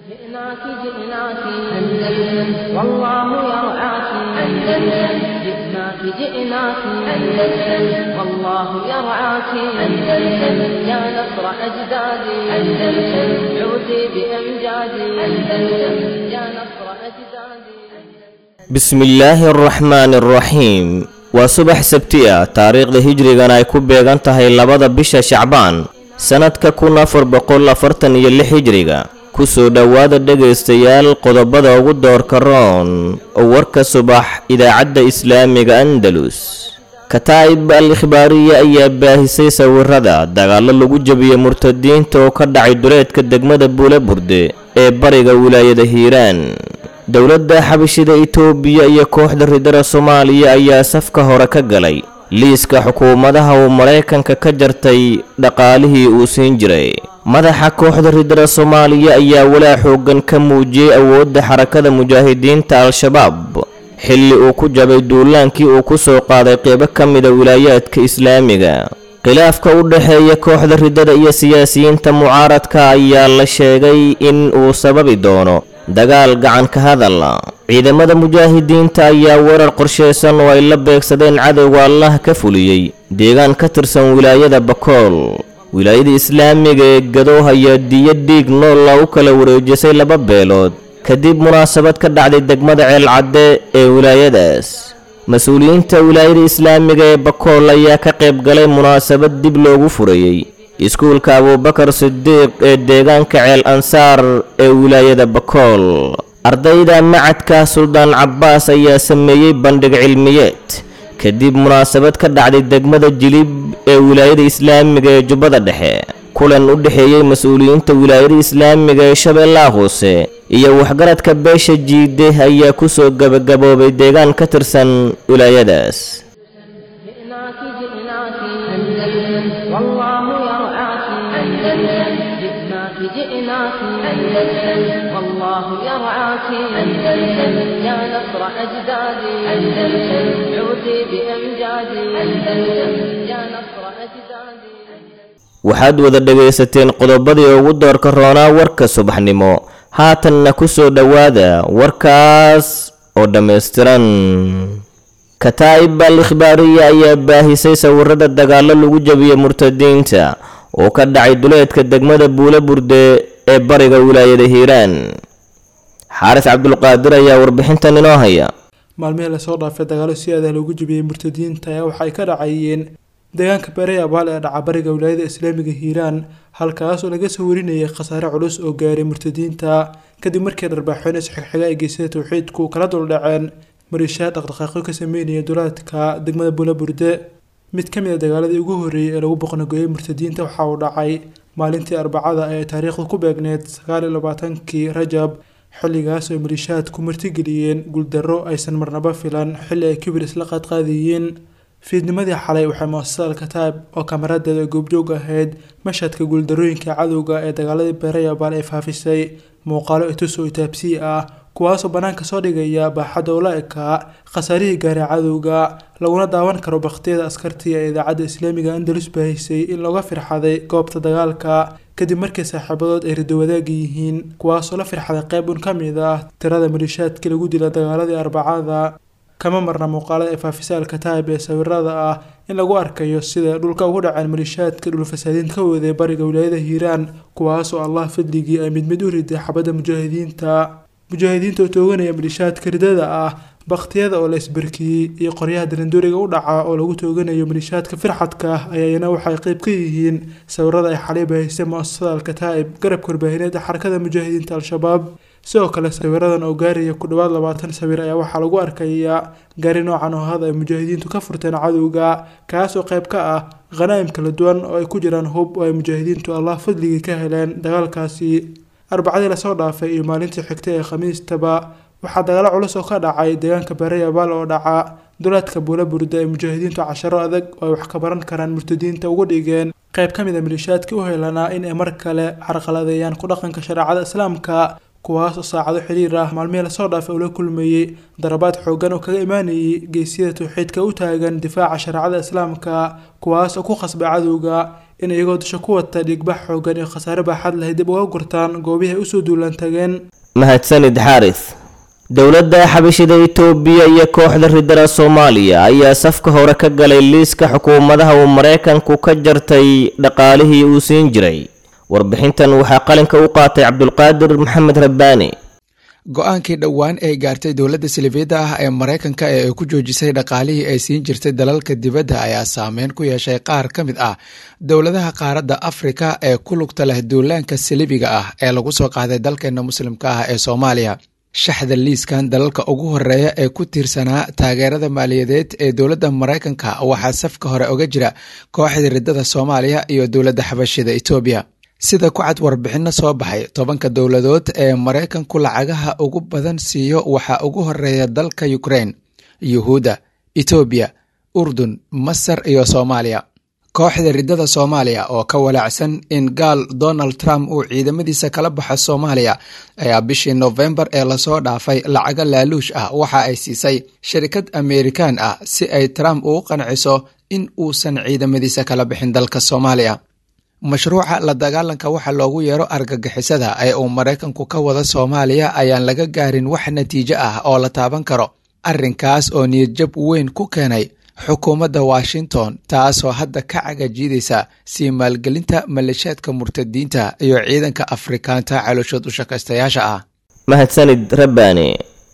جئناك جئناك أندلس والله يرعاك أندلس جئناك جئناك أندلس والله يرعاك أندلس يا نصر أجدادي أندلس عودي بأمجادي أندلس يا نصر أجدادي bismillaahi araxmaani araxiim waa subax sabti ah taariikhda hijrigan ay ku beegan tahay labada bisha shacbaan sannadka kun afar boqol afartan iyo lix hijriga kusoo dhowaada dhegaystayaal qodobada ugu doorka roon oo warka subax idaacadda islaamiga andalus kataa'ib al ikhbaariya ayaa baahisay sawirada dagaallo lagu jebiyey murtadiinta oo ka dhacay duleedka degmada buule burde ee bariga wilaayada hiiraan dowladda xabashida itoobiya iyo kooxda ridada soomaaliya ayaa safka hore ka galay liiska xukuumadaha uu maraykanka ka jartay dhaqaalihii uu siin jiray madaxa kooxda ridada soomaaliya ayaa walaa xooggan ka muujiyey awoodda xarakada mujaahidiinta al-shabaab xilli uu ku jabay duulaankii uu ku soo qaaday qeybo ka mida wilaayaadka islaamiga khilaafka u dhexeeya kooxda ridada iyo siyaasiyiinta mucaaradka ayaa la sheegay in uu sababi doono dagaal gacan ka hadala ciidamada mujaahidiinta ayaa weerar qorshaysan oo ay la beegsadeen cadowga allah ka fuliyey deegaan ka tirsan wilaayada bakool wilaayada islaamiga ee gadooh ayaa diyo dhiig noolla u kala wareejisay laba beelood kadib munaasabad ka dhacday degmada ceelcadde ee wilaayadaas mas-uuliyiinta wilaayada islaamiga ee bakool ayaa ka qayb galay munaasabad dib loogu furayey iskuulka abuubakar sidiiq ee deegaanka ceel ansaar ee wilaayada bakool ardayda macadka suldaan cabbaas ayaa sameeyey bandhig cilmiyeed kadib munaasabad ka dhacday degmada jilib ee wilaayada islaamiga ee jubbada dhexe kulan u dhexeeyey mas-uuliyiinta wilaayada islaamiga ee shabeellaha hoose iyo waxgaradka beesha jiide ayaa kusoo gebagaboobay deegaan ka tirsan wilaayadaas جئناك جئناك أندلس والله يرعاك أندلس جئناك جئناك أندلس والله يرعاك أندلس يا نصر أجدادي أندلس عودي بأمجادي أندلس يا نصر أجدادي waxaad wada dhegaysateen qodobadii ugu doorka roonaa warka subaxnimo haatanna ku soo dhowaada warkaas oo dhammaystiran kataa'ib al ikhbaariya ayaa baahisay sawirada dagaallo lagu jebiyey murtadiinta oo ka dhacay duleedka degmada buule burde ee bariga wilaayada hiiraan xaaris cabdulqaadir ayaa warbixintan inoo haya maalmihii lasoo dhaafay dagaalo si adah loogu jebiyey murtadiinta ayaa waxay ka dhacayeen deegaanka beeray abaal ee dhaca bariga wilaayada islaamiga hiiraan halkaas oo laga soo warinayay khasaare culus oo gaaray murtadiinta kadib markii dharbaaxoyn isxigxiga ay geysada towxiidku kala duldhaceen mariishaa dhaqdhaqaaqyo ka sameynaya dulaadka degmada buulaburde mid ka mid a dagaaladii ugu horreeyey ee lagu boqnagooyey murtadiinta waxa uu dhacay maalintii arbacada ee taariikhda ku beegneed sagaal iyo labaatankii rajab xilligaas oo maliishaadku martigeliyeen guuldarro aysan marnaba filan xilli ay kibir isla qaadqaadayeen fiidnimadii xalay waxay muasasada alkataab oo kamaradeeda goobjoog ahayd mashhadka guuldarooyinka cadowga ee dagaaladii beerayabaal ay faafisay muuqaalo itus oo itaabsii ah kuwaasoo bannaanka soo dhigaya baaxadda ula ekaa khasaarihii gaaray cadowga laguna daawan karo bakhtiyada askartii ee idaacadda islaamiga andalus baahisay in looga firxaday goobta dagaalka kadib markii saaxiibadood ay rido wadaagi yihiin kuwaasoo la firxaday qayb un ka mid ah tirada maliishaadkii lagu dila dagaaladii arbacada kama marna muuqaalada ee faafisa alkataab ee sawirada ah in lagu arkayo sida dhulka ugu dhaceen maliishaadka dhulfasaadiinta ka waday bariga wilaayada hiiraan kuwaasoo allah fadligii ay mid mid u riday xabadda mujaahidiinta mujaahidiinta oo tooganaya maliishaadka ridada ah bakhtiyada oo la isbarkiyey iyo qoryaha darandooriga u dhaca oo lagu tooganayo maliishaadka firxadka ah ayaana waxay qayb ka yihiin sawirada ay xalay baahisay muasasada alkataa'ib garabka warbaahineed ee xarakada mujaahidiinta al-shabaab sidoo kale sawiradan oo gaaraya ku dhowaad labaatan sawir ayaa waxaa lagu arkayaa gaari noocan oo hada ay mujaahidiintu ka furteen cadowga kaasoo qayb ka ah khanaa'im kala duwan oo ay ku jiraan hub oo ay mujaahidiintu allah fadligii ka heleen dagaalkaasi arbacadii lasoo dhaafay iyo maalintii xigtay ee khamiistaba waxaa dagaalo culus oo ka dhacay deegaanka beerayabaal oo dhaca duleedka buula burda ee mujaahidiintu casharo adag oo ay wax ka baran karaan murtadiinta ugu dhigeen qayb ka mid a maliishaadka u helanaa in ay mar kale carqaladeeyaan ku dhaqanka shareecada islaamka kuwaas oo saacado xiriir ah maalmihii lasoo dhaafay uu la kulmeeyey darabaad xoogan oo kaga imaanayay geesiyada tawxiidka u taagan difaaca shareecada islaamka kuwaas oo ku khasbay cadowga in iyagoo dusha ku wata dhiigbax xoogan iyo khasaare baaxad lahay dib uga gurtaan goobihii ay usoo duulaan tageen mahadsanid xaaris dowladda xabashida itoobiya iyo kooxda ridada soomaaliya ayaa safka hore ka galay liiska xukuumadaha uu maraykanku ka jartay dhaqaalihii uu siin jiray warbixintan waxaa qalinka u qaatay cabdulqaadir maxamed rabbaani go-aankii dhowaan ay gaartay dowladda silifiyadda ah ee maraykanka ee ay ku joojisay dhaqaalihii ay siin jirtay dalalka dibadda ayaa saameyn ku yeeshay qaar ka mid ah dowladaha qaaradda afrika ee ku lugta leh duulaanka silibiga ah ee lagu soo qaaday dalkeena muslimka ah ee soomaaliya shaxda liiskan dalalka ugu horeeya ee ku tiirsanaa taageerada maaliyadeed ee dowladda maraykanka waxaa safka hore oga jira kooxda ridada soomaaliya iyo dowladda xabashida etoobiya sida ku cad warbixinno soo baxay tobanka dowladood ee maraykanku lacagaha ugu badan siiyo waxaa ugu horeeya dalka ukrein yuhuudda etoobiya urdun masar iyo soomaaliya kooxda ridada soomaaliya oo ka walaacsan in gaal donald trump uu ciidamadiisa kala baxo soomaaliya ayaa bishii nofembar ee lasoo dhaafay lacago laaluush ah waxa ay siisay shirkad ameerikaan ah si ay trump ugu qanciso in uusan ciidamadiisa kala bixin dalka soomaaliya mashruuca la dagaalanka waxa loogu yeero argagixisada ee uu maraykanku ka wada soomaaliya ayaan laga gaarin wax natiijo ah oo la taaban karo arrinkaas oo niyadjab weyn ku keenay xukuumadda washington taasoo hadda ka cagajiidaysa sii maalgelinta maleeshaadka murtadiinta iyo ciidanka afrikaanta calooshood u shakaystayaasha ah mahadsanid rabbaani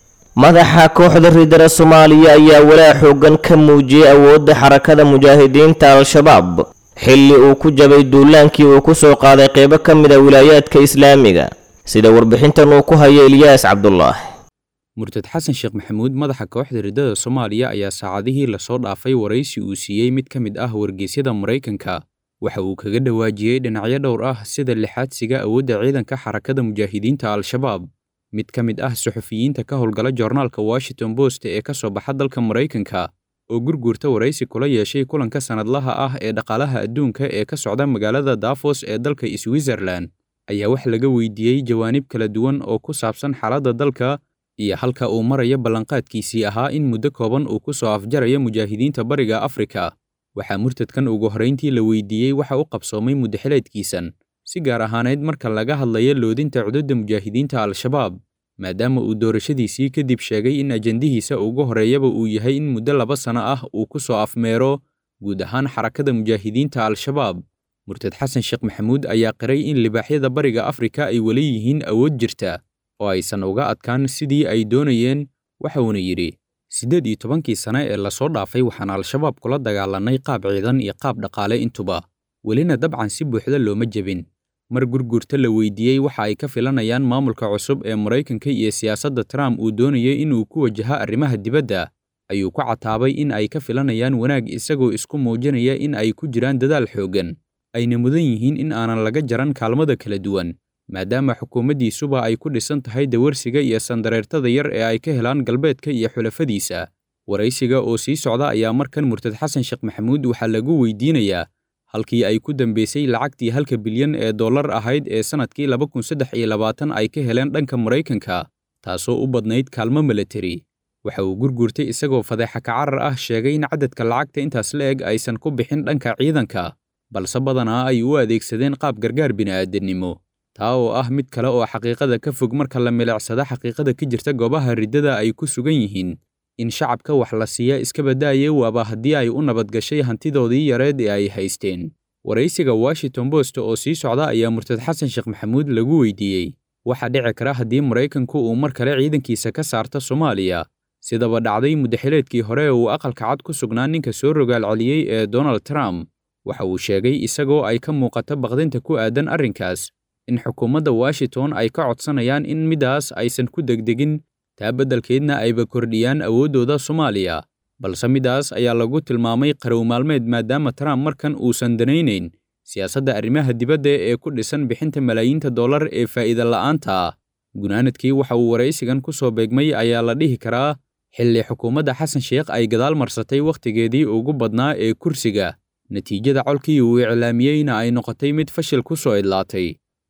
madaxa kooxda ridada soomaaliya ayaa walaa xoogan ka muujiyey awoodda xarakada mujaahidiinta al-shabaab xilli uu ku jabay duulaankii uu ku soo qaaday qeybo ka mid a wilaayaadka islaamiga sida warbixintan uu ku hayo ilyaas cabdulaah murtad xasan sheekh maxamuud madaxa kooxda ridada soomaaliya ayaa saacadihii lasoo dhaafay waraysi uu siiyey mid ka mid ah wargeysyada maraykanka waxa uu kaga dhawaajiyey dhinacyo dhowr ah sida lixaadsiga awoodda ciidanka xarakada mujaahidiinta al-shabaab mid ka mid ah suxufiyiinta ka howlgala joornaalka washington post ee ka soo baxa dalka maraykanka oo gurguurta waraysi kula yeeshay kulanka sannadlaha ah ee dhaqaalaha adduunka ee ka socda magaalada dafos ee dalka switzerlan ayaa wax laga weydiiyey jawaanib kala duwan oo ku saabsan xaaladda dalka iyo halka uu marayo ballanqaadkiisii ahaa in muddo kooban uu ku soo afjarayo mujaahidiinta bariga afrika waxaa murtadkan ugu horrayntii la weydiiyey waxa u qabsoomay muddaxileedkiisan si gaar ahaaneyd marka laga hadlayo loodinta cududda mujaahidiinta al-shabaab maadaama uu doorashadiisii kadib sheegay in ajandihiisa ugu horreeyaba uu yahay in muddo laba sano ah uu ku soo afmeero guud ahaan xarakada mujaahidiinta al-shabaab murtad xasan sheekh maxamuud ayaa qiray in libaaxyada bariga afrika ay weli yihiin awood jirta oo aysan uga adkaan sidii ay doonayeen waxa uuna yidhi siddeed iyo tobankii sane ee lasoo dhaafay waxaan al-shabaab kula dagaalannay qaab ciidan iyo qaab dhaqaale intuba welina dabcan si buuxda looma jebin mar gurgurta la weydiiyey waxa ay ka filanayaan maamulka cusub ee maraykanka iyo siyaasadda trump uu doonayay inuu ku wajaha arrimaha dibadda ayuu ku cataabay in ay ka filanayaan wanaag isagoo isku muujinaya in ay ku jiraan dadaal xooggan ayna mudan yihiin in aanan laga jaran kaalmada kala duwan maadaama xukuumaddiisuba ay ku dhisan tahay dawarsiga iyo sandareertada yar ee ay ka helaan galbeedka iyo xulafadiisa waraysiga oo sii socda ayaa markan murtad xasan sheekh maxamuud waxaa lagu weydiinayaa halkii ay ku dambeysay lacagtii halka bilyan ee dollar ahayd ee sannadkii laba kun saddex iyo labaatan ay ka heleen dhanka maraykanka taasoo u badnayd kaalmo milatari waxa uu gurgurtay isagoo fadeexa kacarar ah sheegay in cadadka lacagta intaas la eg aysan ku bixin dhanka ciidanka balse badanaa ay u adeegsadeen qaab gargaar bini'aadannimo taa oo ah mid kale oo xaqiiqada ka fog marka la milicsada xaqiiqada ka jirta goobaha riddada ay ku sugan yihiin in shacabka wax la siiya iska badaaye waaba haddii ay u nabadgashay hantidoodii yareed ee ay haysteen waraysiga washington post oo sii socda ayaa murtad xasan sheekh maxamuud lagu weydiiyey waxaa dhici kara haddii maraykanku uu mar kale ciidankiisa ka saarto soomaaliya sidaba dhacday muddaxileedkii hore ee uu aqalka cad ku sugnaa ninka soo rogaal celiyey ee donald trump waxa uu sheegay isagoo ay ka muuqato baqdinta ku aadan arrinkaas in xukuumadda washington ay ka codsanayaan in midaas aysan ku degdegin taa beddelkeedna ayba kordhiyaan awooddooda soomaaliya balse midaas ayaa lagu tilmaamay qarow maalmeed maadaama trump markan uusan danaynayn siyaasadda arrimaha dibadda ee ku dhisan bixinta malaayiinta dollar ee faa'iida la'aanta ah gunaanadkii waxa uu waraysigan ku soo beegmay ayaa la dhihi karaa xilli xukuumadda xasan sheekh ay gadaal marsatay wakhtigeedii ugu badnaa ee kursiga natiijada colkii uu iclaamiyeyna ay noqotay mid fashil ku soo idlaatay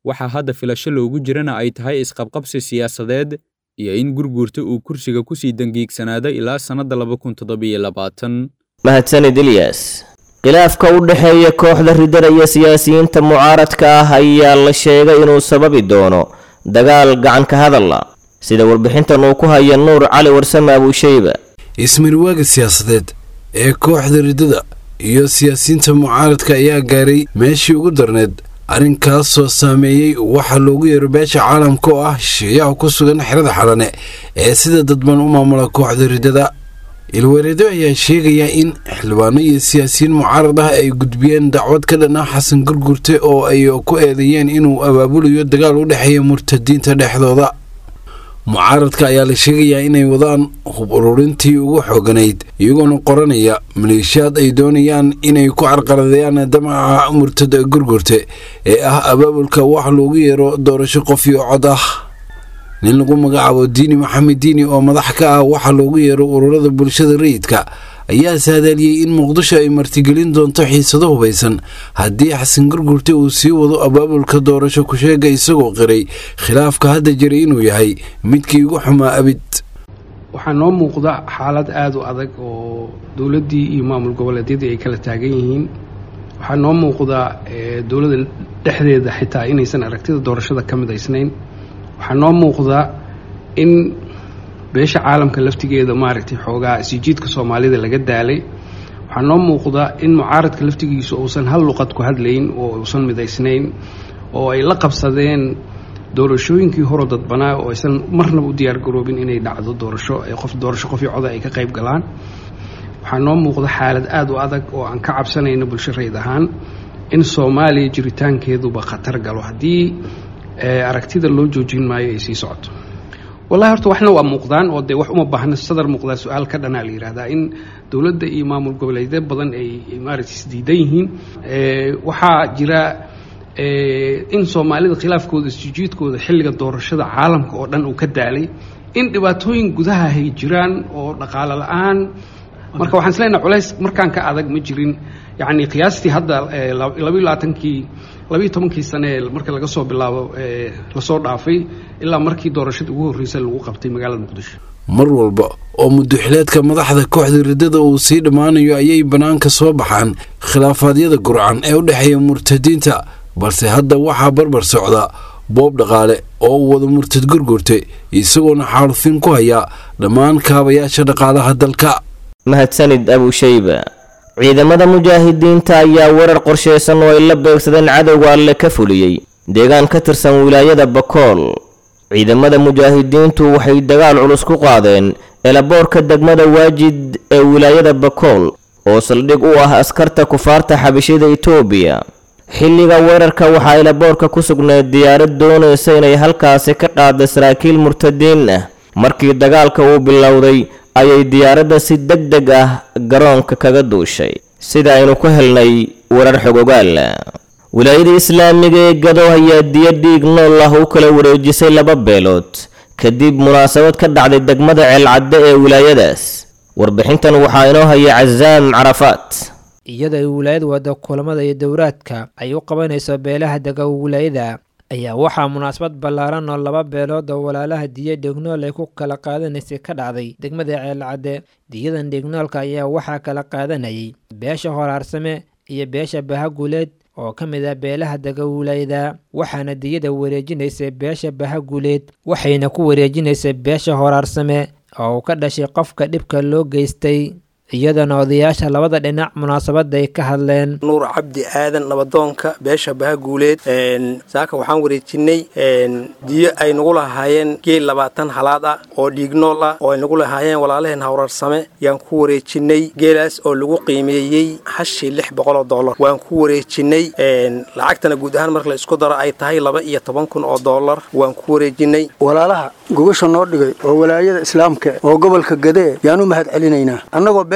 waxaa hadda filasho loogu jirana ay tahay isqabqabsi siyaasadeed iyo in gurguurta uu kursiga ku sii dangiigsanaado ilaa sannadda laba kun toddobiyo labaatan mahadsanid ilyas khilaafka u dhexeeya kooxda ridada iyo siyaasiyiinta mucaaradka ah ayaa la sheegay inuu sababi doono dagaal gacanka hadalla sida warbixintan uu ku haya nuur cali warsame abuushayba ismarwaaga siyaasadeed ee kooxda ridada iyo siyaasiyiinta mucaaradka ayaa gaaray meeshii ugu darneed arrinkaasoo saameeyey waxaa loogu yeero beesha caalamka oo ah shisheeyaha ku sugan xerada xalane ee sida dadban u maamula kooxda ridada ilwareedo ayaa sheegaya in xildhibaano iyo siyaasiyiin mucaarad ah ay gudbiyeen dacwad ka dhan ah xasan gurgurte oo ay ku eedeeyeen inuu abaabulayo dagaal u dhexeeya murtadiinta dhexdooda mucaaradka ayaa la sheegayaa inay wadaan hub ururintii ugu xooganayd iyagoona qoranaya maleeshiyaad ay doonayaan inay ku carqaladeeyaan damaca murtada gurgurte ee ah abaabulka wax loogu yeero doorasho qof iyo cod ah nin lagu magacaabo diini maxamed diini oo madax ka ah waxaa loogu yeero ururada bulshada rayidka ayaa saadaaliyey in muqdisho ay martigelin doonto xiisado hubaysan haddii xasan gurgurte uu sii wado abaabulka doorasho ku-sheega isagoo qiray khilaafka hadda jiray inuu yahay midkii ugu xumaa abid waxaa noo muuqda xaalad aada u adag oo dowladdii iyo maamul goboleedyadii ay kala taagan yihiin waxaa noo muuqda dowladda dhexdeeda xitaa inaysan aragtida doorashada ka midaysnayn waxaa noo muuqda in beesha caalamka laftigeeda maaragtay xoogaa isijiidka soomaalida laga daalay waxaa noo muuqda in mucaaradka laftigiisu uusan hal luqad ku hadlayn oo uusan midaysnayn oo ay la qabsadeen doorashooyinkii horo dadbanaa oo aysan marnaba u diyaargaroobin inay dhacdo doorasho qof doorasho qofii coda ay ka qayb galaan waxaa noo muuqda xaalad aada u adag oo aan ka cabsanayno bulsho rayd ahaan in soomaaliya jiritaankeeduba khatar galo haddii aragtida loo joojin maayo ay sii socoto wallahi horta waxna waa muuqdaan oo dee wax uma baahna sadar muuqdaa su-aal ka dhanaa la yihahdaa in dowladda iyo maamul goboleedyo badan ay maaragtay isdiidan yihiin waxaa jira in soomaalida khilaafkooda isjijiidkooda xilliga doorashada caalamka oo dhan uu ka daalay in dhibaatooyin gudaha hay jiraan oo dhaqaalo la-aan marka waxaan islenaha culays markaan ka adag ma jirin yacni qiyaastii hadda labayo labaatankii labayo tobankii sane ee marka laga soo bilaabo lasoo dhaafay ilaa markii doorashada ugu horreysay lagu qabtay magaalada muqdisho mar walba oo muduxileedka madaxda kooxda ridada uu sii dhammaanayo ayay bannaanka soo baxaan khilaafaadyada gurcan ee u dhexeeya murtadiinta balse hadda waxaa barbar socda boob dhaqaale oo uu wada murtad gurgurtay isagoona xaalufin ku haya dhammaan kaabayaasha dhaqaalaha dalka mahadsanid abushayba ciidamada mujaahidiinta ayaa weerar qorshaysan oo ay la beegsadeen cadowga alle ka fuliyey deegaan ka tirsan wilaayada bakool ciidamada mujaahidiintu waxay dagaal culus ku qaadeen elaboorka degmada waajid ee wilaayada bakool oo saldhig u ah askarta kufaarta xabishida itoobiya xilliga weerarka waxaa elaboorka ku sugnayd diyaarad doonaysa inay halkaasi ka qaada saraakiil murtadiin ah markii dagaalka uu bilowday ayay diyaaradda si deg deg ah garoonka kaga duushay sida aynu ku helnay warar xogogaal wilaayada islaamiga ee gado ayaa diyo dhiig nool ah u kala wareejisay laba beelood kadib munaasabad ka dhacday degmada ceelcadde ee wilaayadaas warbixintan waxaa inoo haya casaam carafaat iyada ay wilaayad wada kulamada iyo dowraadka ay u qabanayso beelaha dega wilaayada ayaa waxaa munaasabad ballaaran oo laba beelood oo walaalaha diya dhignool ay ku kala qaadanaysay ka dhacday degmada ceelcadde diyadan dhignoolka ayaa waxaa kala qaadanayay beesha horaarsame iyo beesha bahaguleed oo ka mid ah beelaha dega wilaayada waxaana diyada wareejinaysay beesha bahaguleed waxayna ku wareejinaysay beesha horaarsame oo uu ka dhashay qofka dhibka loo geystay iyadana odayaasha labada dhinac munaasabada ay ka hadleen nuur cabdi aadan nabadoonka beesha bahaguuleed saaka waxaan wareejinay diyo ay nagu lahaayeen geel labaatan halaad ah oo dhiignool ah oo ay nagu lahaayeen walaalaheen hawrarsame yaan ku wareejinay geelaas oo lagu qiimeeyey hashii lix boqoloo dollar waan ku wareejinay lacagtana guud ahaan marka la isku daro ay tahay laba iyo toban kun oo dollar waan ku wareejinay walaalaha gogasha noo dhigay oo walaayada islaamka oo gobolka gadee yaan u mahad celinaynaa annagoo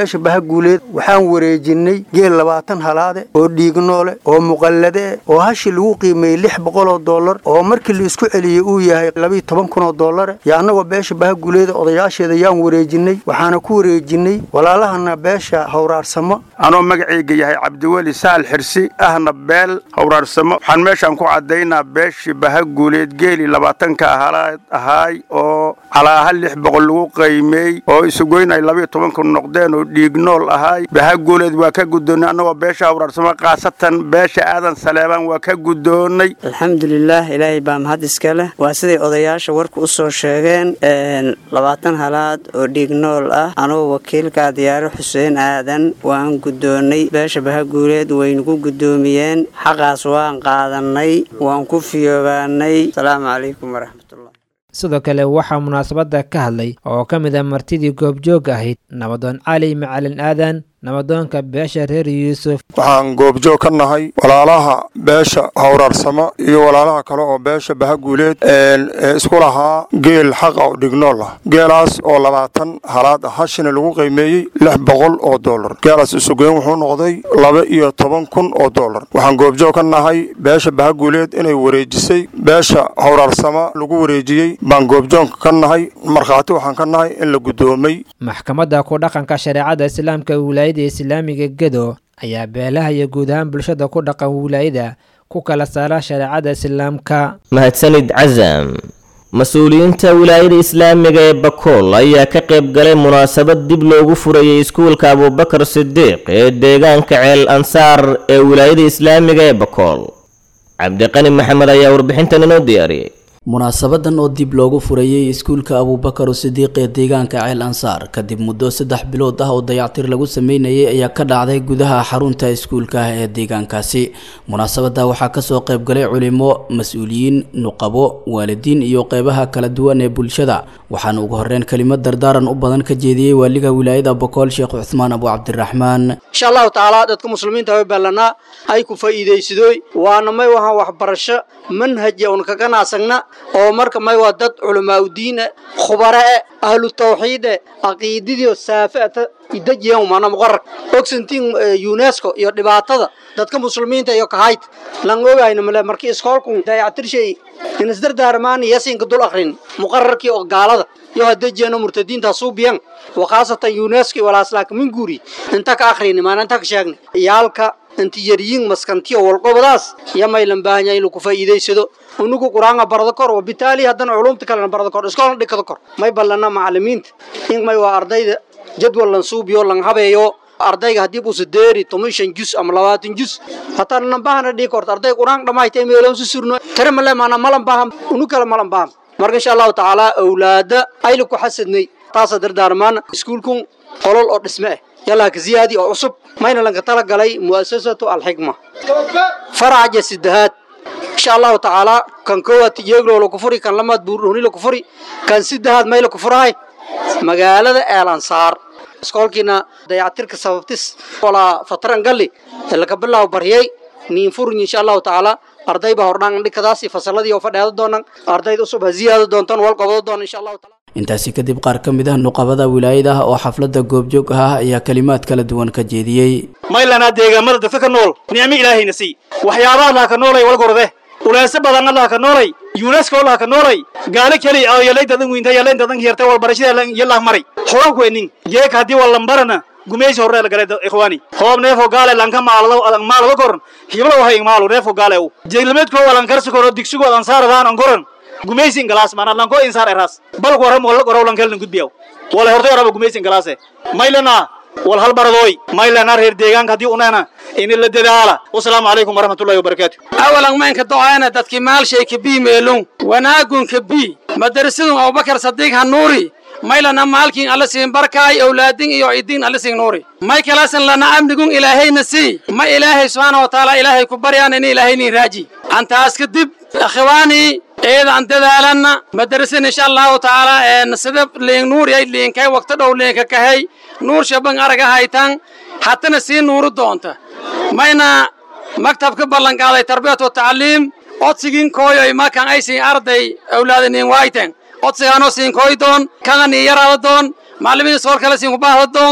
beesha baha guuleed waxaan wareejinnay geel labaatan halaade oo dhiignoole oo muqallade oo hashi lagu qiimeeyey lix boqoloo dollar oo markii la isku celiyey uu yahay labiiyo toban kunoo dollare yo annagoo beesha baha guuleeda odayaasheeda yaan wareejinnay waxaana ku wareejinnay walaalahana beesha hawraarsamo anoo magacayga yahay cabdiweli saal xirsi ahna beel hawraarsamo waxaan meeshaan ku caddaynaa beeshii baha guuleed geeli labaatanka halaad ahaay oo calaaha lix boqol lagu qaymeey oo isugoyn ay labiiyo toban kun noqdeen oo dhiignool ahaay baha guuleed waa ka guddoonnay annagoo beesha hawraarsamo khaasatan beesha aadan saleebaan waa ka guddoonnay alxamdulilaah ilaahay baa mahad iska leh waa siday odayaasha warka u soo sheegeen labaatan halaad oo dhiignool ah anoo wakiilka diyaaro xuseen aadan waan guddoonnay beesha baha guuleed waynugu guddoomiyeen xaqaas waan qaadannay waan ku fiyoobaanay asalaamu calaykum waraxmatullah sidoo kale waxaa munaasabadda ka hadlay oo ka mid a martidii goobjoog ahayd nabadoon cali macalin aadan nabadoonka beesha reer yuusuf waxaan goobjoog ka nahay walaalaha beesha hawraarsamo iyo walaalaha kale oo beesha bahaguuleed ee isku lahaa geel xaqa oo dhignool ah geelaas oo labaatan halaad ah hashina lagu qiimeeyey lix boqol oo dollar geelaas isugeyn wuxuu noqday laba iyo toban kun oo dollar waxaan goobjoog ka nahay beesha bahaguuleed inay wareejisay beesha hawraarsamo lagu wareejiyey baan goobjoog ka nahay markhaati waxaan ka nahay in la guddoomay maxkamadda ku dhaqanka shareecada islaamka wilaayada islaamiga gedo ayaa beelaha iyo guud ahaan bulshada ku dhaqan wilaayada ku kala saara shareecada islaamka mahadsanid casam mas-uuliyiinta wilaayada islaamiga ee bakool ayaa ka qayb galay munaasabad dib loogu furayay iskuulka abubakar sidiiq ee deegaanka ceel ansaar ee wilaayada islaamiga ee bakool cabdiqani maxamed ayaa warbixintan inoo diyaariyey munaasabadan oo dib loogu furayey iskuulka abubakar sidiiq ee deegaanka ceel ansaar kadib muddo saddex bilood ah oo dayactir lagu sameynayay ayaa ka dhacday gudaha xarunta iskuulka ah ee deegaankaasi munaasabada waxaa kasoo qaybgalay culimo mas-uuliyiin nuqabo waalidiin iyo qeybaha kala duwan ee bulshada waxaana ugu horeyn kelimad dardaaran u badan ka jeediyey waaliga wilaayada bokool sheekh cuthmaan abu cabdiraxmaan insha allahu tacaala dadka muslimiinta way ballanaa ay ku faa'iidaysadooy waana may wahaan waxbarasho manhaja un kaga naasagna oo marka may waa dad culamaauddiin eh khubara eh ahlu tawxiid eh caqiidadiio saafata idajiyan umana muqarar ogsantiin unesco iyo dhibaatada dadka muslimiinta iyo kahayd lan ogayna male markii iskoolku dayactirshay inisdardaarmaan yasinka dul akrin muqararkii oo gaalada iyo hadajiyano murtadiinta suubiyan wakhaasatan unesco walaaslaaka min guuri inta ka akrini maana inta ka sheegni iyaalka intiyariyin maskantiyo walqobadaas yamaylan baahanya inuu ku faa'iidaysado unugu quraanga barada kor wabitaali haddana culumta kalena barada kor iskoolna dhigada kor may ballana macalimiinta in may waa ardayda jadwal lan suubiyo lan habeeyo ardayga haddii buusa deeri toban shan jus ama labaatan jus hataa nanbahana dhigi korta arday quraan dhammaytay meeloon su surno tare male maana malan baaham unu kale malan baaham marka insha allahu tacaala awlaada ayla ku xasadnay taasa dardaarmaan iskuulkun qolol oo dhisme ah yallaa ka ziyaadi oo cusub mayna lanka tala galay mu'asasatu alxikma faraca sidahaad insha allahu tacaala kan koowaad tijeeglo la ku furi kan lamaad buurdhooni la ku furi kan sidahaad may la ku furahay magaalada eelansaar iskoolkiina dayactirka sababtis walaa fataran galli laka bilaabo baryay niin furin insha allahu tacaala arday baa hordhaan dhikadaas iyo fasaladii oo fadheeda doonan ardayda cusub ha ziyaado doontaan wal qabado doona insha allahu taala intaasi kadib qaar ka mid ah nuqabada wilaayada ah oo xafladda goobjoog ah ayaa kalimaad kala duwan ka jeediyey maylanaa deegaamada dadka ka nool nicmo ilaahayna sii waxyaabaha laha ka noolay walgorde uleese badan allaha ka noolay yunesko allaha ka noolay gaalo keli oo yalaydadan wiinta yalaydadan hiyarta walbarashada yalah maray horan kuenin jeeka haddii walambarana gumeysi horre la galay ikhwaani hoob neefo gaale lanka maalado adan maalado koran hiblo hay maalu neefo gaale u jeeglameedko walan karsi koro digsigo adan saaradaan an koran gumeysin galaas mana lanko insaar eras bal waram wala qoraw lan kalna gudbiyaw wala hortay raba gumeysin galaase maylana wal hal baradoy maylana reer deegaanka hadii unana in la dadaala wasalaamu calaykum waraxmatullahi wabarakaatu awalan maynka docaana dadkii maalshay ka bii meelun wanaagun ka bii madarasadun abubakar sadiiq hanuuri maylana maalkiin alla siin barkaay awlaadin iyo cidiin alla siin nuuri may kalaasan lana amnigun ilaahayna sii ma ilaahay subxaana wa tacaala ilaahay ku baryaan in ilaahaynin raaji antaas kadib akhiwaanii eeda aan dadaalanna madarasan insha allahu tacaala een sida liin nuur ay liinkay waqti dhow liinka kahay nuur shaban araga haytan hatana sii nuuru doonta mayna maktabka ballanqaaday tarbiyat wa tacliim codsigin kooyoy makan ay siin arday awlaadinin waayten codsigaanoo siin kooy doon kana nii yaraada doon macallimiin sool kale siin kubaahda doona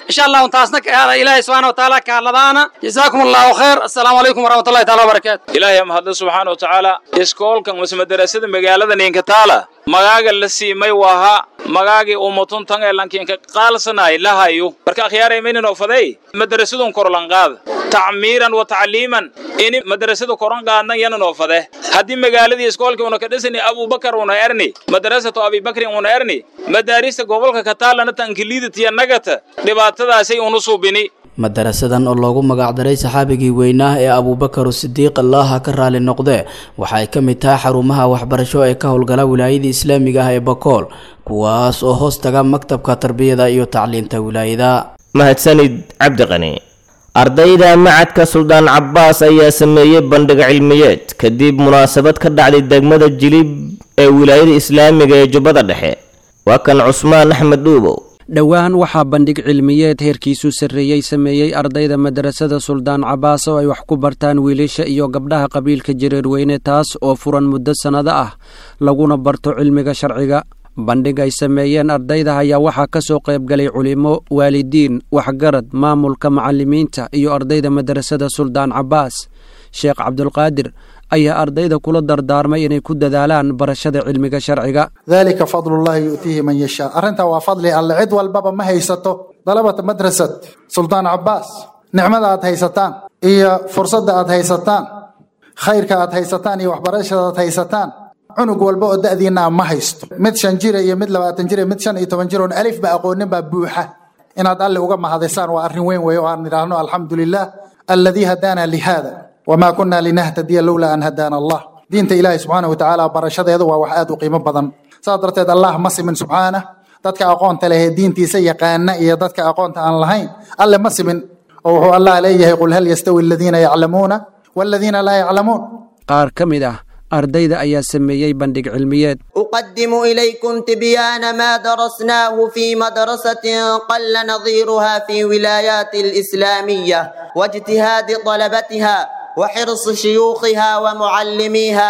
insha allahu taasna ka aada ilaahay subxaana watacaala ka hadladaana jazaakum allahu khayr assalaamu calaykum waraxmatullahi taala wabarakaatu ilaahay mahadle subxaana wa tacaala iskoolkan mase madarasada magaalada ninkataala magaaga la siimay waha magaagii umatun tan ee lankiinka qaalsanay lahayo marka akhyaaray maynan ofaday madarasadun korlanqaada tacmiiran wa tacliiman ini madarasada koran qaadnan yanan ofade haddii magaaladii iskoolkii una ka dhisani abubakar una erni madarasatu abibakrin una erni madaarista gobolka kataalana tankiliidatiya nagata dhibaatadaasay unu suubini madarasadan oo loogu magacdaray saxaabigii weynaa ee abuubakar sidiiq allaha ka raali noqdee waxa ay ka mid tahay xarumaha waxbarasho ee ka howlgala wilaayadii islaamiga ah ee bakool kuwaas oo hoos taga maktabka tarbiyada iyo tacliinta wilaayada mahadsanid cabdiqani ardayda macadka suldaan cabbaas ayaa sameeyey bandhig cilmiyeed kadib munaasabad ka dhacday degmada jilib ee wilaayada islaamiga ee jubbada dhexe waa kan cusmaan axmed dhuubow dhowaan waxaa bandhig cilmiyeed heerkiisu sarreeyey sameeyey ardayda madarasada suldaan cabaas oo ay wax ku bartaan wiilasha iyo gabdhaha qabiilka jareerweyne taas oo furan muddo sannado ah laguna barto cilmiga sharciga bandhig ay sameeyeen ardayda ayaa waxaa ka soo qaybgalay culimo waalidiin waxgarad maamulka macallimiinta iyo ardayda madarasada suldaan cabaas sheekh cabdulqaadir ayaa ardayda kula dardaarmay inay ku dadaalaan barashada cilmiga sharciga dalika fadlullahi yu'tiihi man yashaa arrintaa waa fadli alle cid walbaba ma haysato dalabata madrasad suldaan cabbaas nicmada aad haysataan iyo fursadda aad haysataan khayrka aad haysataan iyo waxbarashada aad haysataan cunug walba oo da'diinaa ma haysto mid shan jira iyo mid labaatan jira mid shan iyo toban jir oon alif ba aqoonin baa buuxa inaad alle uga mahadisaan waa arrin weyn weeye oo aan idhaahno alxamdu lilah alladii hadaana lihada wamaa kunna linahtadiya lowlaa an hadaana allah diinta ilaahay subxaana wa tacaala barashadeedu waa wax aad u qiimo badan saas darteed allah ma simin subxaana dadka aqoonta leh ee diintiisa yaqaana iyo dadka aqoonta aan lahayn alle ma simin oo wuxuu allah leeyahay qul hal yastawi aladiina yaclamuuna waladiina laa yaclamuun qaar ka mid ah ardayda ayaa sameeyey bandhig cilmiyeed أقدم إليكم تبيان ما درسناه في مدرسة قل نظيرها في ولايات الإسلامية واجتهاد طلبتها وحرص شيوخها ومعلميها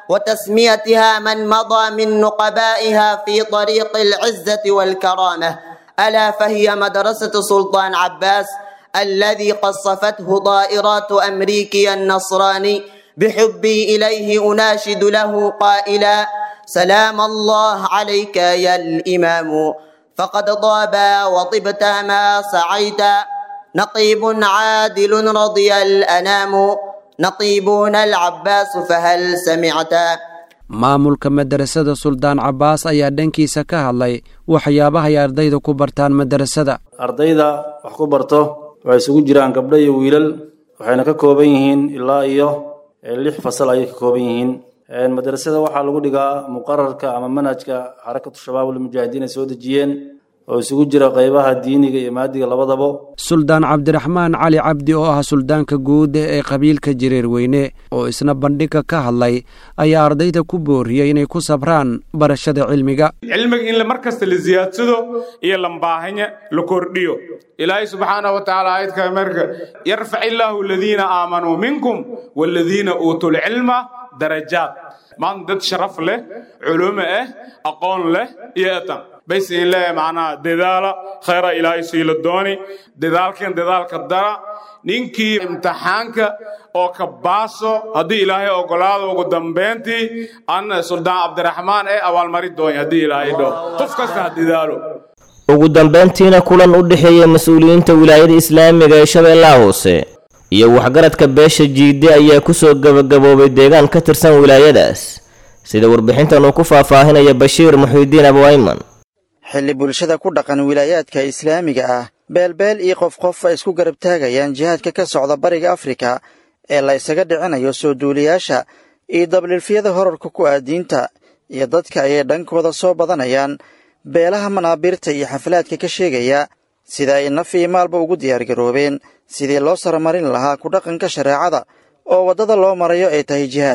وتسميتها من مضى من نقبائها في طريق العزة والكرامة ألا فهي مدرسة سلطان عباس الذي قصفته طائرات أمريكي النصراني بحبي إليه أناشد له قائلا سلام الله عليك يا الإمام فقد طاب وطبت ما سعيت نقيب عادل رضي الأنام نقيبون العباس فهل سمعت maamulka madarasada suldaan cabaas ayaa dhankiisa ka hadlay waxyaabaha ay ardayda ku bartaan madarasada ardayda wax ku barto waxay isugu jiraan gabdho iyo wiilal waxayna ka kooban yihiin ilaa iyo lix fasal ayay ka kooban yihiin madrasada waxaa lagu dhigaa muqararka ama manhajka xarakatu shabaab ulmujaahidiin ay soo dejiyeen oo isugu jira qaybaha diiniga iyo maadiga labadaba suldaan cabdiraxmaan cali cabdi oo ah suldaanka guud ee qabiilka jireerweyne oo isna bandhigga ka hadlay ayaa ardayda ku booriyey inay ku sabraan barashada cilmiga cilmiga in mar kasta la siyaadsado iyo lambaahanya la kordhiyo ilaahay subxaanahu wa tacaala aayadka marka yarfac illaahu aladiina aamanuu minkum waaladiina uutuu lcilma darajaad maanta dad sharaf leh culumo ah aqoon leh iyo etan bayse in leeyahay macnaha dadaala khayra ilaahay siila dooni dadaalkan dadaalka dara ninkii imtixaanka oo ka baaso haddii ilaahay ogolaado ugu dambayntii an suldaan cabdiraxmaan ee abaalmari doonya haddii ilaahay dho qof kasta ha dadaalo ugu dambayntiina kulan u dhexeeya mas-uuliyiinta wilaayada islaamiga ee shabeellaha hoose iyo waxgaradka beesha jiide ayaa kusoo gabagaboobay deegaan ka tirsan wilaayadaas sida warbixintan uu ku faahfaahinaya bashiir muxiidiin abwayman xilli bulshada ku dhaqan wilaayaadka islaamiga ah beelbeel iyo qof qof ay isku garab taagayaan jihaadka ka socda bariga afrika ee la isaga dhicinayo soo duuliyaasha iyo dabliilfyada horarka ku ah diinta iyo dadka ayay dhankooda soo badanayaan beelaha manaabiirta iyo xaflaadka ka sheegaya sida ay naf iyo maalba ugu diyaargaroobeen sidii loo saramarin lahaa ku dhaqanka shareecada oo waddada loo marayo ay tahay jihaadka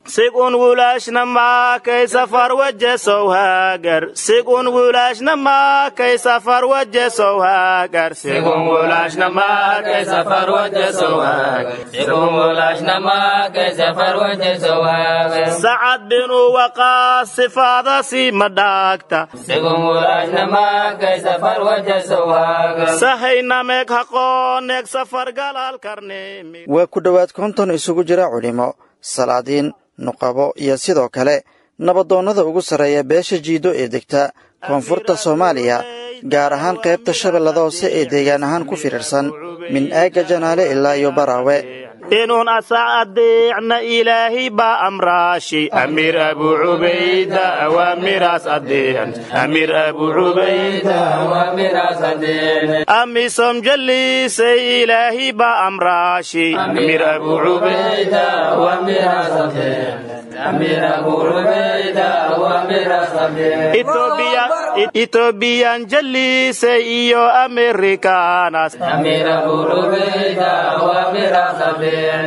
sigun wulaashna maakay safar wajesow haagar sigun wulaashna maakay safar wajesow haagar sigun wulaashna maakay safar wajesow haagar sigun wulaashna maakay safar wajesow haagar sacad binu waqaas sifaadasi ma dhaagta sigun wulaashna maakay safar wajesow haagar sahaynameeg haqooneeg safar galaal karneemi waa ku dhowaad konton isugu jira culimo salaadiin nuqabo iyo sidoo kale nabadoonnada ugu sarreeya beesha jiido ee degta koonfurta soomaaliya gaar ahaan qaybta shabeellada hoose ee deegaan ahaan ku firirsan min aagga janaale ilaa iyo baraawe inuun asa adeecna ilaahay baa amraashi amiir abu cubayda awaamiraas adeecan amiir abu cubayda awaamiraas adeecan amisom jaliisay ilaahay baa amraashi amiir abu cubayda awaamiraas adeecan amiir abu cubayda awaamiraas adeecan ethoobiyan jaliisay iyo amerikaanas amiir abu cubayda awaamiraas adeecan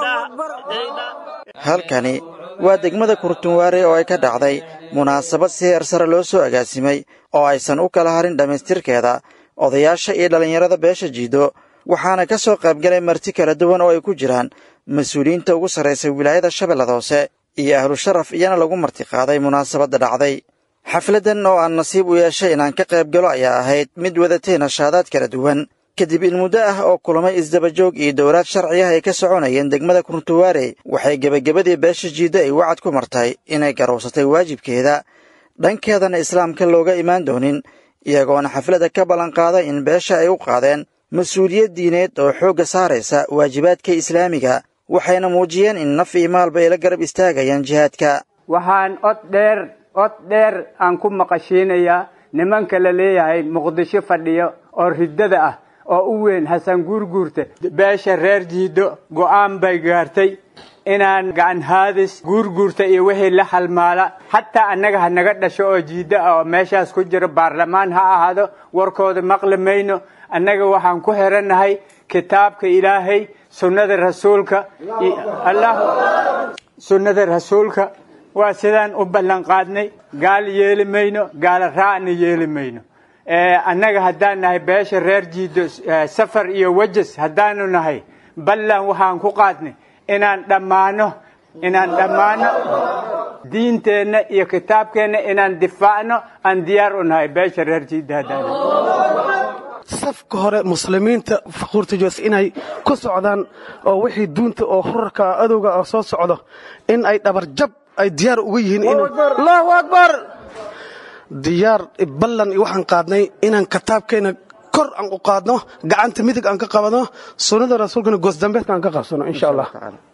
halkani waa degmada kurtunwaare oo ay ka dhacday munaasabad si heer sare loo soo agaasimay oo aysan u kala harin dhammaystirkeeda odayaasha iyo dhallinyarada beesha jiido waxaana ka soo qaybgalay marti kala duwan oo ay ku jiraan mas-uuliyiinta ugu sarraysay wilaayada shabeellada hoose iyo ahlu sharaf iyana lagu martiqaaday munaasabadda dhacday xafladdan oo aan nasiib u yeeshay inaan ka qayb galo ayaa ahayd mid wadatay nashaadaad kala duwan kadib in muddo ah oo kulamay isdabajoog iyo dowlaad sharciah ay ka soconayeen degmada kuruntuwaare waxay gebagabadii beesha jiiddo ay wacad ku martay inay garowsatay waajibkeeda dhankeedana islaamka looga imaan doonin iyagoona xafladda ka ballanqaaday in beesha ay u qaadeen mas-uuliyad diineed oo xoogga saaraysa waajibaadka islaamiga waxayna muujiyeen in naf iyo maalba ay la garab istaagayaan jihaadka waxaan od dheer od dheer aan ku maqashiinayaa nimanka la leeyahay muqdisho fadhiyo oo riddada ah oo u weyn xasan guurguurta beesha reer jiiddo go'aan bay gaartay inaan gacan haadis guurguurta iyo wixii la halmaala xataa annaga ha naga dhasho oo jiiddo ah oo meeshaas ku jiro baarlamaan ha ahaado warkooda maqli mayno annaga waxaan ku xirannahay kitaabka ilaahay sunnada rasuulka sunnada rasuulka waa sidaan u ballanqaadnay gaal yeeli mayno gaala raacna yeeli mayno annaga haddaan nahay beesha reer jiiddo safar iyo wajas haddaanu nahay ballan waxaan ku qaadnay inaan dhammaano inaan dhammaano diinteenna iyo kitaabkeenna inaan difaacno aan diyaar u nahay beesha reer jiiddo haddaan safka hore muslimiinta faquurta joos inay ku socdaan oo wixii duunta oo hurarka adowga oo soo socdo in ay dhabarjab ay diyaar uga yihiin allahu akbar diyaar ballan waxaan qaadnay inaan kitaabkeena kor aan u qaadno gacanta midig aan ka qabano sunnada rasuulkana goosdambeedka aan ka qabsano insha allah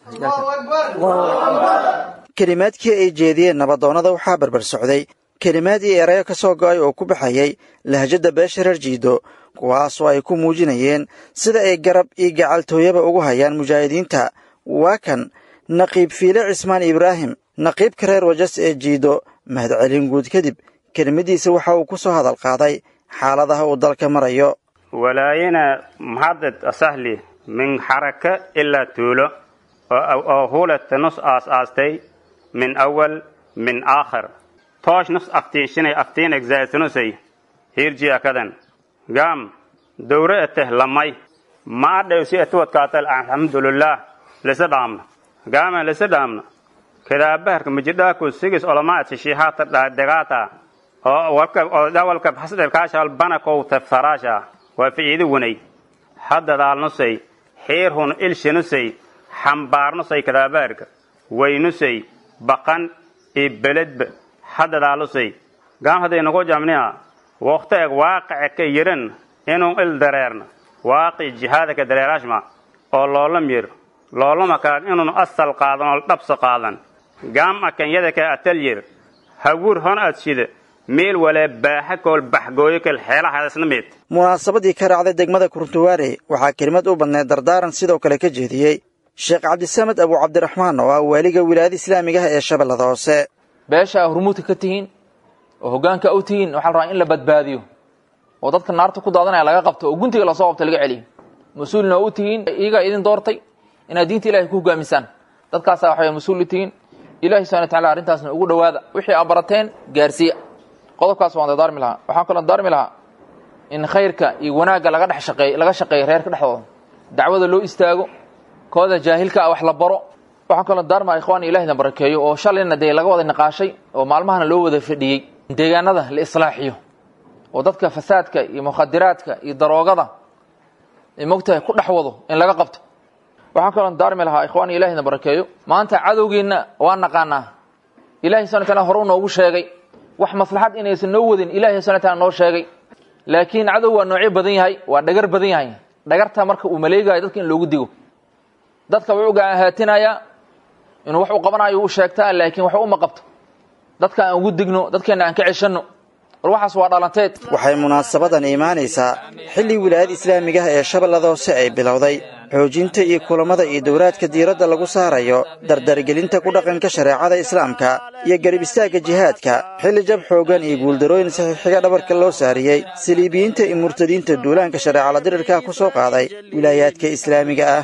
kelimaadkii ay jeediyeen nabadoonnada waxaa barbar socday kelimaad iyo erayo ka soo go'ay oo ku baxayay lahjadda beesha reer jiido kuwaasoo ay ku muujinayeen sida ay garab iyo gacaltooyaba ugu hayaan mujaahidiinta waa kan naqiib fiile cismaan ibraahim naqiibka reer wajas ee jiido mahadcelin guud kadib kelimadiisa waxa uu ku soo hadal qaaday xaaladaha uu dalka marayo walaayana maxadad asahli min xaraka ilaa tuulo oo hulata nus aas-aastay min awal min aakhir toosh nus aftiinshinay aftiin egzaasanusay hirji akadan gaam dowra eteh lamay ma adhaysi etuwadkaatal alxamdulillaah lisa dhaamna gaama lisa dhaamna kadaabaharka majidhaaku sigis olamaat shishihaata dhadegaata oo walka oo dawalka hasdelkaashal banakow tafsaraasha waa ficiidi wanay haddadaalnusay xiirhun ilshinusay xambaarnusay kadaabaharka waynusay baqan iyo beledba haddadaalusay gaam hadday nagu jamniya waqti eg waaqice ka yiran inuu il dareerna waaqi jihaadaka dareeraashma oo loolam yir loolama kalan inuun asal qaadan oo dhabso qaadan gaam akanyada ka atal yir hawur hon adshida meel walee baaxa kool baxgooyo kal xeelahaasna meed munaasabadii ka raacday degmada kuruntuwaare waxaa kelimad u badneed dardaaran sidoo kale ka jeediyey sheekh cabdisamed abu cabdiraxmaan oo ah waaliga wilaayada islaamiga ah ee shabeellada hoose beesha hurmuudka ka tihiin oo hoggaanka u tihiin waxaa la rabaa in la badbaadiyo oo dadka naarta ku daadanaya laga qabto oo guntiga lasoo qabto laga celiyo mas-uulna u tihiin iyagaa idin doortay inaad diinta ilahay ku hogaamisaan dadkaasaa waxay mas-uul u tihiin ilahi subxana wataala arrintaasna ugu dhowaada wixii aa barateen gaarsiiya qodobkaas waan dardaarmi lahaa waxaan kaloo dardaarmi lahaa in khayrka iyo wanaagga laga dhex shaqeey laga shaqeeyo reerka dhexdooda dacwada loo istaago kooda jaahilka ah wax la baro waxaan kaloo dardaarmaa ikhwaani ilahina barakeeyo oo shalayna dee laga wada niqaashay oo maalmahana loo wada fadhiyey deegaanada la islaaxiyo oo dadka fasaadka iyo mukhadiraadka iyo daroogada ay mogtahay ku dhex wado in laga qabto waxaan kaloo daarmi lahaa ikhwaani ilahina barakeeyo maanta cadowgeenna waa naqaanaa ilahi subana taala hore u noogu sheegay wax maslaxad inaysan noo wadin ilahi subana taala noo sheegay laakiin cadow waa noocyo badan yahay waa dhagar badan yahay dhagarta marka uu maleegayo dadka in loogu digo dadka wuxuu gaahaatinaya inuu wax uu qabanayo u sheegtaa laakiin wax uma qabto dadka aan ugu digno dadkeena aan ka ceshanno war waxaas waa dhalanteed waxay munaasabadan imaanaysaa xilli wilaayad islaamiga ah ee shabeellada hoose ay bilowday xoojinta iyo kulammada iyo dowlaadka diiradda lagu saarayo dardargelinta ku dhaqanka shareecada islaamka iyo garib istaagga jihaadka xilli jab xooggan iyo guuldarooyin saxiixiga dhabarka loo saariyey saliibiyiinta iyo murtadiinta duulaanka shareecala dirirka ku soo qaaday wilaayaadka islaamiga ah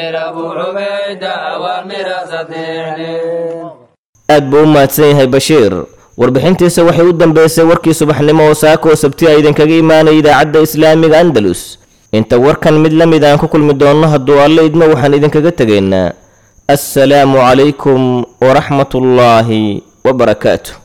aad buu u mahadsan yahay bashiir warbixintiisa waxay u dambeysay warkii subaxnimo oo saakoo sabti a idinkaga imaanaya idaacadda islaamiga andalus inta warkan mid la mid aan ku kulmi doonno hadduu alle idmo waxaan idinkaga tegaynaa assalaamu calaykum waraxmatullaahi wabarakaatu